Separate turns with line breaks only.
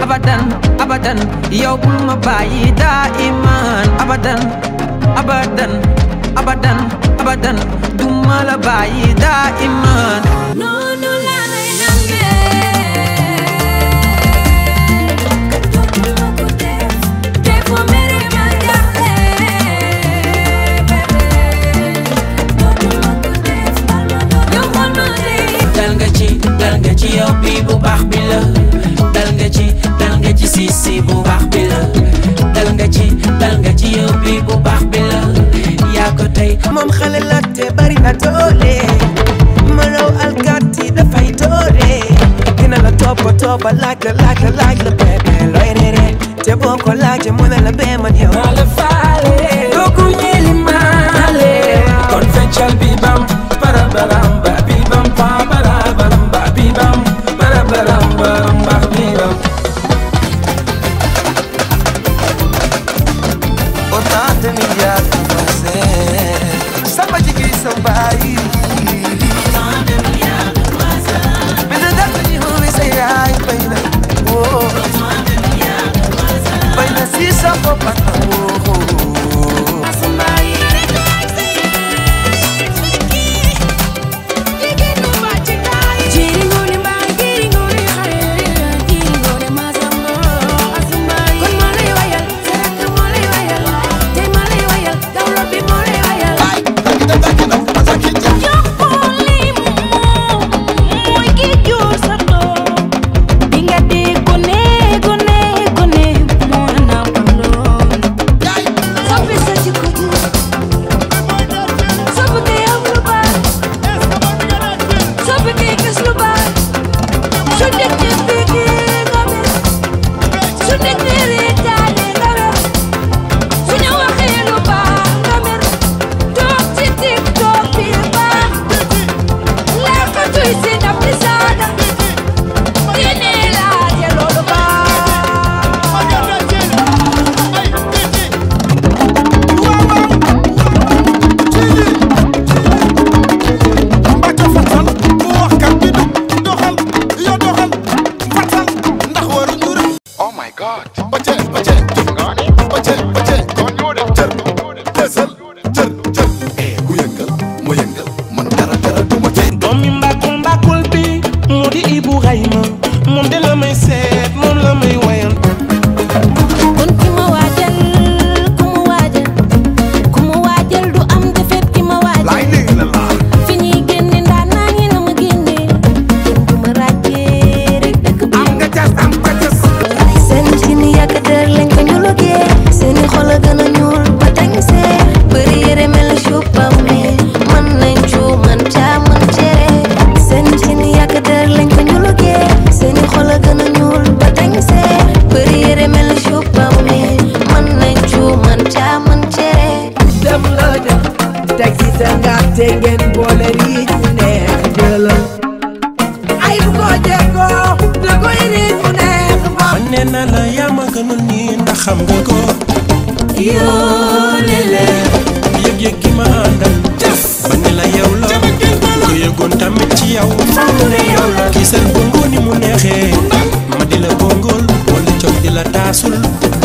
abadan abadan yow bul ma bàyyi daa iman abadan abadan abadan abadan du ma la bàyyi daa iman
noonu laa lay nangee dootuma ko def te foo mere ma jaaxle dootuma ko def yow xool ma de
dal nga ci dal nga ci yow bi bu baax bi la dal nga ci dal nga ci si si bu baax bi la dal nga ci dal nga ci yow bi bu baax bi la yaa ko tey
moom xale la te bari na doole ma raw alkaati dafay doore dina la toppa toppa laaj la laaj la laaj la bébé looy reere te boo ko laajee mu ne la bee man yow
maa la faale kooku ñeeli maale kon feccal bi bam bara baram ba bi bam pa bara baram ba bi bam bara baram baram ba bi bam
autant de milliards de passés sama jigéen sa baay bi da def ñu xubi sa yaay bay na woo bay na si sa bopp ak woo
Jiringone mbaay jiringone xare jiringone masamba asumbaay kon moo lay wayal sarak moo lay wayal tey moo lay wayal dawlo bi moo lay wayal joxoli moom mooy ki jur sa doom bi nga di gone gone gone moo nampal doom soppi sa jikko ji soppi ko yow lu baax soppi ko gis lu baax su nit ñi bëggee nga mer su nit ñi reetaane nga mer su ñu waxee lu baax nga mer toog ci TikTok bi baax lekkatuy si ndab di saaga diine laaje loolu
Mbacke fatal bu waxkat bi du doxal yoo doxal fatal ndax waruñu rek. oh my god. Bace bace bace bace kon ñoo def jër desal jër jër. eh ku yëngal mu yëngal man dara dara du ma tee.
doomi mbàkkul mbàkkul bi mu di Ibu Rayma moom de la may seet moom la may wayan
kon ki ma waajal ku mu waajal ku mu waajal du am defet ki ma waajal
laay dégg la laa.
fi ñuy génne ndaanaan yi la ma génne kenn du ma ràccee rek dëkk bi
am nga cas am nga cas.
seen cin yàgg dër lañ ko ñulugee seeni xol a gën a ñuul ba tañ see bëri yére mel ni chupame man nañ cu man caa man cere seen cin yàgg dër lañ ko ñulugee seeni xol a gën a ñuul ba tañ see bëri yére mel ni chupame man nañ cu man caa man cere
dem la dem teg ci sa ngaat te ngeen boole riij mu neex jëlal ay bu ko jekkoo da koy riij mu neex ba
man nee naa la yaa ma gënal nii ndax xam nga ko
yoo lele
yëg-yëg gi ma àndal ba ne la yow la ko yëgoon tamit ci yow mu ne yow la kii seen bongo ni mu neexee ma di la bongool wala coow di la taasul